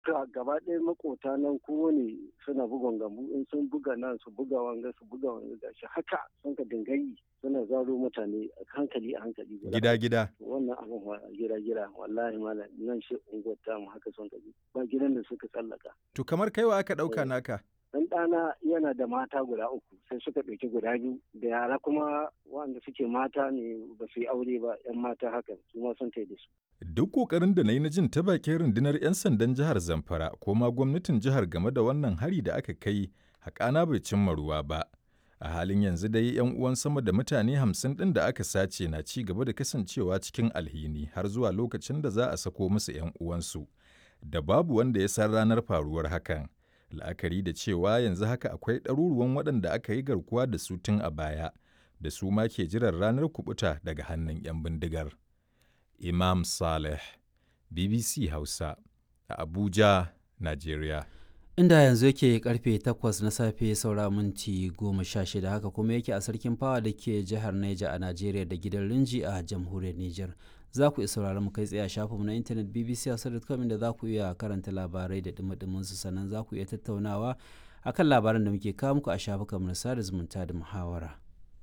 ka gaba ɗaya makota nan kowane suna bugon gambu in sun buga nan su buga wanga su buga wanga gashi haka sun ka dingayi suna zaro mutane a hankali a hankali gida gida wannan abin gida gida wallahi malam nan shi unguwar tamu haka sun ka ba gidan da suka tsallaka to kamar kaiwa aka ɗauka naka dan ɗana yana da mata guda uku sai suka ɗauki guda biyu da yara kuma wanda suke mata ne ba su yi aure ba yan mata haka su ma sun da su Duk ƙoƙarin da na yi na jin ta bakin rundunar 'yan sandan jihar Zamfara ko ma gwamnatin jihar game da wannan hari da aka kai haƙana bai cimma ruwa ba. A halin yanzu dai 'yan uwan sama da mutane hamsin ɗin da aka sace na ci gaba da kasancewa cikin alhini har zuwa lokacin da za a sako musu 'yan uwansu. Da babu wanda ya san ranar faruwar hakan. La'akari da cewa yanzu haka akwai ɗaruruwan waɗanda aka yi garkuwa da su tun a baya, da su ma ke jiran ranar kuɓuta daga hannun 'yan bindigar. Imam Saleh, BBC Hausa, a Abuja, Najeriya. Inda yanzu yake karfe 8 na safe saura minti 16 haka kuma yake a sarkin fawa da ke jihar Neja a Najeriya da gidan Rinji a jamhuriyar Nijar. Za ku iya sauraron mu kai tsaye a shafinmu na intanet bbc.com da za ku iya karanta labarai da dumi su sannan za ku iya tattaunawa akan labaran da muke kawo muku a shafukanmu na sada zumunta da muhawara.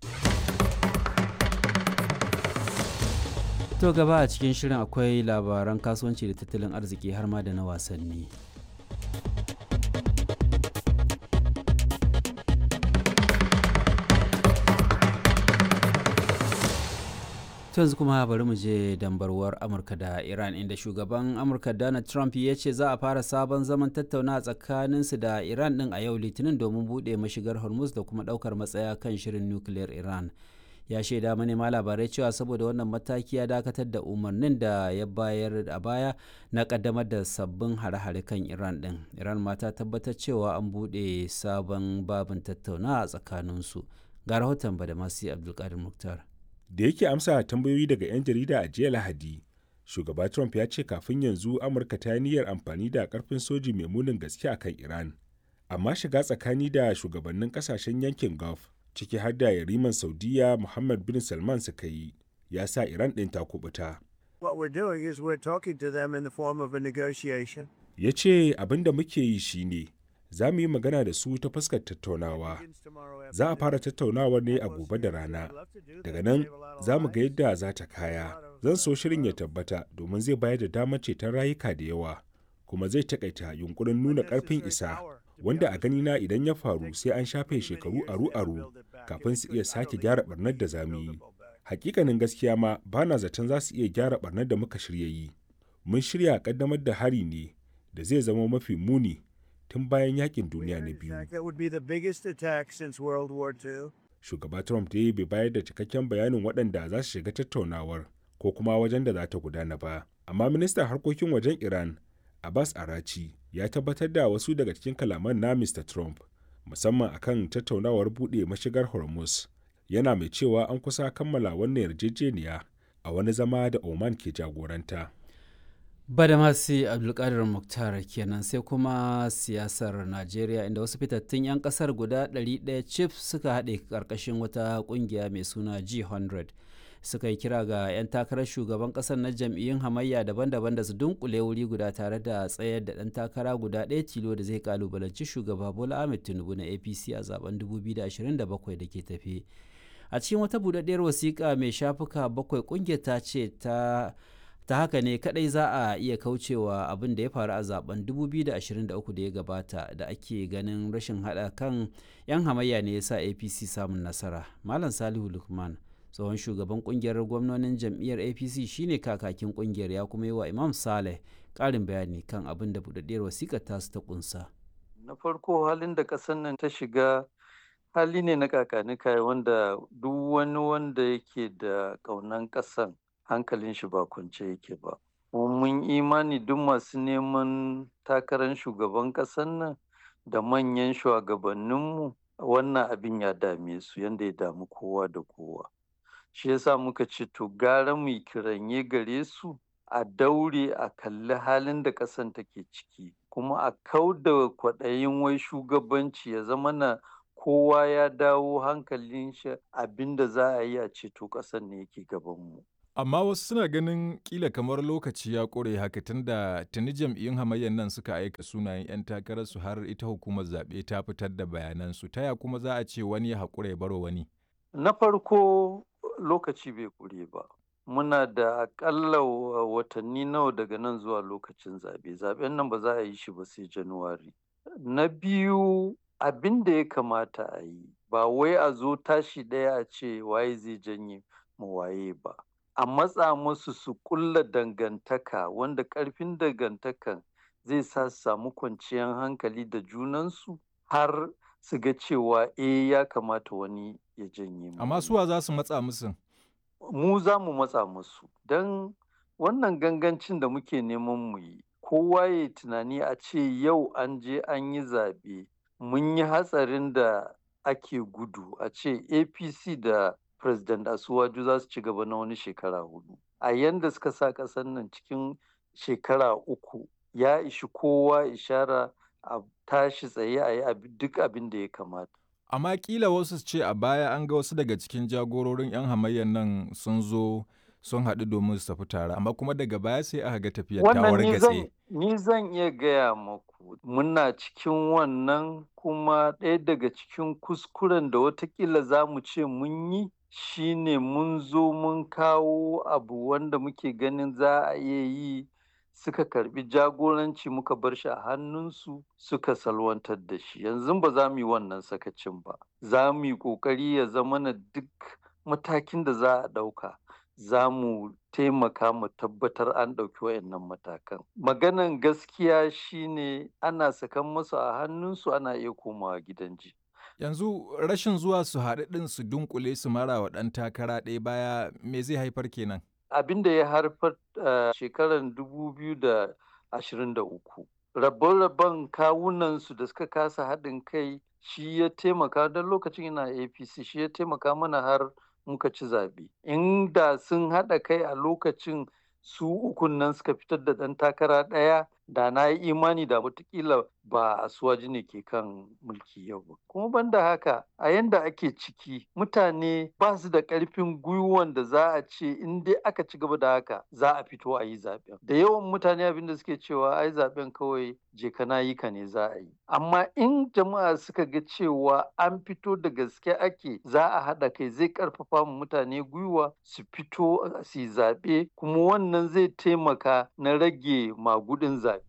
To gaba a cikin shirin akwai labaran kasuwanci da tattalin arziki har ma da na wasanni. yanzu kuma bari mu je dambarwar amurka da iran inda shugaban amurka donald trump ya ce za a fara sabon zaman tattauna tsakaninsu da iran din a yau litinin domin buɗe mashigar hormuz da kuma ɗaukar matsaya kan shirin nukiliyar iran ya shaida manema labarai cewa saboda wannan mataki ya dakatar da umarnin da ya bayar a baya na kaddamar da sabbin hare-hare kan iran din iran ma ta tabbatar cewa an buɗe sabon babin tattauna a tsakaninsu ga rahoton badamasi abdulkadir muktar da yake amsa tambayoyi daga 'yan jarida a jiya lahadi shugaba trump ya ce kafin yanzu amurka ta yi niyyar amfani da karfin soji mai munin gaske a kan iran amma shiga tsakani da shugabannin kasashen yankin gulf ciki har da yariman saudiya muhammad bin salman suka yi ya sa iran ɗin ta kubuta ya ce abin da muke yi shine za mu yi magana da su ta fuskar tattaunawa za a fara tattaunawar ne a gobe da rana daga nan za mu ga yadda za ta kaya zan so shirin ya tabbata domin zai bayar da damar ceton rayuka da yawa kuma zai takaita yunkurin nuna karfin isa wanda a ganina idan ya faru sai an shafe shekaru aru-aru kafin su iya sake gyara barnar da za mu yi hakikanin gaskiya ma ba na zaton za su iya gyara barnar da muka shirya yi mun shirya kaddamar da hari ne da zai zama mafi muni tun bayan yakin duniya na biyu. Shugaba Trump dai bai bayar da cikakken bayanin waɗanda za su shiga tattaunawar ko kuma wajen da za ta gudana ba. Amma ministan harkokin wajen Iran, Abbas Arachi, ya tabbatar da wasu daga cikin kalaman na Mr. Trump, musamman akan tattaunawar buɗe mashigar Hormuz. Yana mai cewa an kusa kammala wannan yarjejeniya a wani zama da Oman ke jagoranta. badamasi abdulkadir muktar kenan sai kuma siyasar najeriya inda wasu fitattun 'yan kasar guda 100 chief suka haɗe ƙarƙashin wata ƙungiya mai suna g100 suka yi kira ga 'yan takarar shugaban ƙasar na jam'iyyun hamayya daban-daban da su dunkule wuri guda tare da tsayar da ɗan takara guda ɗaya tilo da zai kalubalanci shugaba bola ahmed tinubu na apc a zaben 2027 da ke tafe a cikin wata buɗaɗɗiyar wasiƙa mai shafuka bakwai ƙungiyar ta ce ta ta haka ne kadai za a iya kaucewa abin da ya faru a zaben 2023 da ya gabata da ake ganin rashin hada kan 'yan hamayya ne ya sa apc samun nasara malam salihu lukman tsohon shugaban kungiyar gwamnonin jam'iyyar apc shine kakakin kungiyar ya kuma yi wa imam saleh karin bayani kan abin da budaddiyar wasikar tasu ta kunsa na farko halin da ƙasar nan ta shiga hali ne na kakanika wanda duk wani wanda yake da ƙaunan ƙasan hankalin shi ba kwance yake ba. mun imani duk masu neman takarar shugaban ƙasar nan da manyan shugabanninmu wannan abin ya dame su yadda ya damu kowa da kowa. Shi yasa muka ce to gara mu kiranye gare su a daure a kalli halin da ƙasan take ciki kuma a kau da kwaɗayin wai shugabanci ya zama na kowa ya dawo hankalin shi abin da za a yi a ceto ƙasar ne yake gabanmu. Amma wasu suna ganin kila kamar lokaci ya ƙure haka tunda tuni jam'iyyun hamayyar nan suka aika sunayen 'yan takararsu har ita hukumar zaɓe ta fitar da bayanansu. Ta ya kuma za a ce wani ya haƙura ya baro wani? Na farko lokaci bai ƙure ba. Muna da aƙalla watanni nawa daga nan zuwa lokacin zaɓe. Zaɓen nan ba za a yi shi ba sai Januwari. Na biyu abin da ya kamata a yi ba wai a zo tashi ɗaya a ce waye zai janye mu waye ba. A matsa musu su ƙulla dangantaka wanda ƙarfin dangantakan zai sa su samu kwanciyar hankali da junansu har su ga cewa eh ya kamata wani ya janye mu. Amma suwa za su matsa musu? Mu za mu matsa musu don wannan gangancin da muke neman mu yi kowa ya tunani a ce yau an je an yi zaɓe mun yi hatsarin da ake gudu a ce APC da President Asuwaju za su ci gaba na wani shekara hudu. A yanda suka sa ƙasar nan cikin shekara uku ya ishi kowa ishara a tashi tsaye a yi duk abin da ya kamata. Amma kila wasu ce a baya an ga wasu daga cikin jagororin 'yan hamayyar nan sun zo sun haɗu domin su tafi tare amma kuma daga baya sai aka ga tafiyar ta wargatse. Ni zan iya gaya maku muna cikin wannan kuma ɗaya daga cikin kuskuren da watakila za mu ce mun yi shine mun zo mun kawo abu wanda muke ganin za a iya yi suka karbi jagoranci muka bar shi a hannunsu suka salwantar da shi yanzu ba za mu yi wannan sakacin ba za mu yi ƙoƙari ya zama na duk matakin da za a ɗauka za mu taimaka mu tabbatar an ɗauki wayannan matakan maganan gaskiya shine ana sakan masu a hannunsu ana iya komawa gidan ji yanzu rashin zuwa su haɗu ɗin su dunkule su mara wa ɗan takara ɗaya baya me zai haifar kenan abin da ya haifar a shekarar 2023 rabon-rabon kawunansu da suka kasa haɗin kai shi ya taimaka don lokacin ina apc shi ya taimaka mana har muka ci zaɓe inda sun haɗa kai a lokacin su ukun nan suka fitar da ɗan takara ɗaya da na yi imani da watakila ba asuwaji ne ke kan mulki yau ba kuma banda haka a yanda ake ciki mutane ba su da ƙarfin gwiwan da za a ce in dai aka ci gaba da haka za a fito a yi zaɓen da yawan mutane abin da suke cewa ai zaɓen kawai je kana yi ka ne za a yi amma in jama'a suka ga cewa an fito da gaske ake za a haɗa kai zai ƙarfafa mu mutane gwiwa su fito su yi zaɓe kuma wannan zai taimaka na rage magudin zaɓe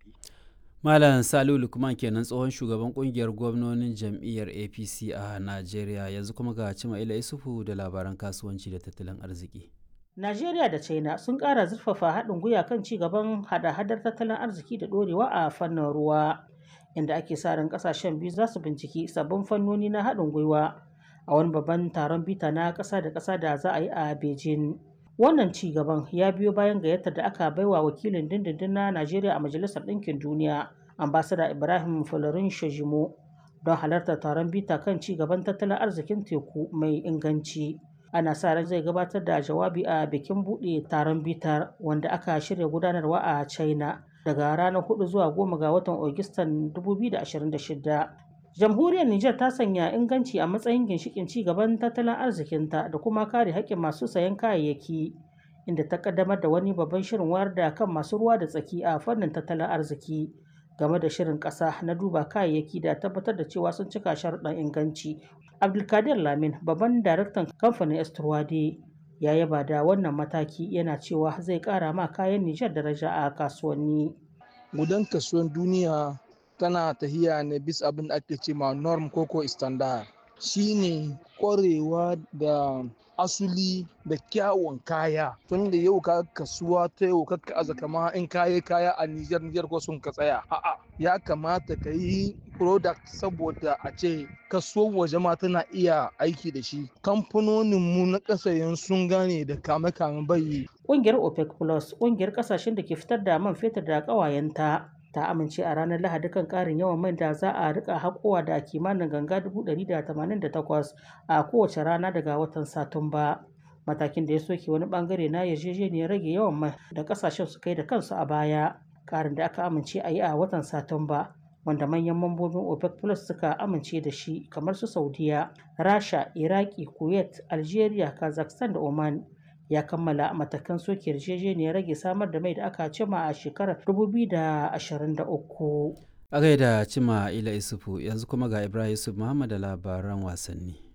Malam Salihu Lukman kenan tsohon shugaban kungiyar gwamnonin jam'iyyar APC a Najeriya yanzu kuma ga Cima'ila Isufu da labaran kasuwanci da tattalin arziki. Najeriya da China sun ƙara zurfafa haɗin gwiwa kan ci gaban hada-hadar tattalin arziki da ɗorewa a fannin ruwa, inda ake sa ran ƙasashen biyu za su binciki sabbin fannoni na haɗin gwiwa a wani babban taron bita na ƙasa da ƙasa da za a yi a Beijing. Wannan ci gaban ya biyo bayan gayyatar da aka baiwa wakilin dindindin na Najeriya a Majalisar Ɗinkin Duniya, ambasada Ibrahim Folarin Shajimo, don halartar taron bita kan ci gaban tattalin arzikin teku mai inganci. Ana sa ran zai gabatar da jawabi a bikin buɗe taron bitar wanda aka shirya gudanarwa a China daga ranar 4 zuwa 10 ga watan Agustan 2026. Jamhuriyar Nijar ta sanya inganci a matsayin ginshikin ci gaban tattalin arzikinta da kuma kare haƙƙin masu sayan kayayyaki, inda ta kaddamar da wani babban shirin wayar da kan masu ruwa da tsaki a fannin tattalin arziki game da shirin ƙasa na duba kayayyaki da tabbatar da cewa sun cika sharuɗan inganci. Abdulkadir Lamin, babban daraktan kamfanin Esturwade, ya yaba da wannan mataki yana cewa zai ƙara ma kayan Nijar daraja a kasuwanni. Gudan kasuwan duniya tana tahiya ne bisa abin da ake ce ma norm koko standard shine kwarewa da asuli da kyawun kaya tun da yau ka kasuwa ta yau kakka aza kama in kayi kaya a Nijar Nijar ko sun ka tsaya a'a ya kamata ka yi product saboda a ce kasuwar waje ma tana iya aiki da shi kamfanonin mu na kasayen sun gane da kame kame bai Ƙungiyar OPEC Plus ƙungiyar ƙasashen da ke fitar da man fetur da ƙawayenta ta amince a ranar lahadi kan karin yawan mai da za a rika haƙowa da kimanin ganga 188 a kowace rana daga watan satumba matakin da ya soke wani bangare na yarjejeniyar rage yawan mai da kasashen su kai da kansu a baya karin da aka amince a yi a watan satumba wanda manyan mambobin opec plus suka amince da shi kamar su saudiya rasha iraki kuwait algeria kazakhstan da oman ya kammala matakan soke yarjejeniyar rage samar da mai da aka cima a shekarar 2023. A gaida cima ila isufu yanzu kuma ga Ibrahim Yusuf Muhammad da labaran wasanni.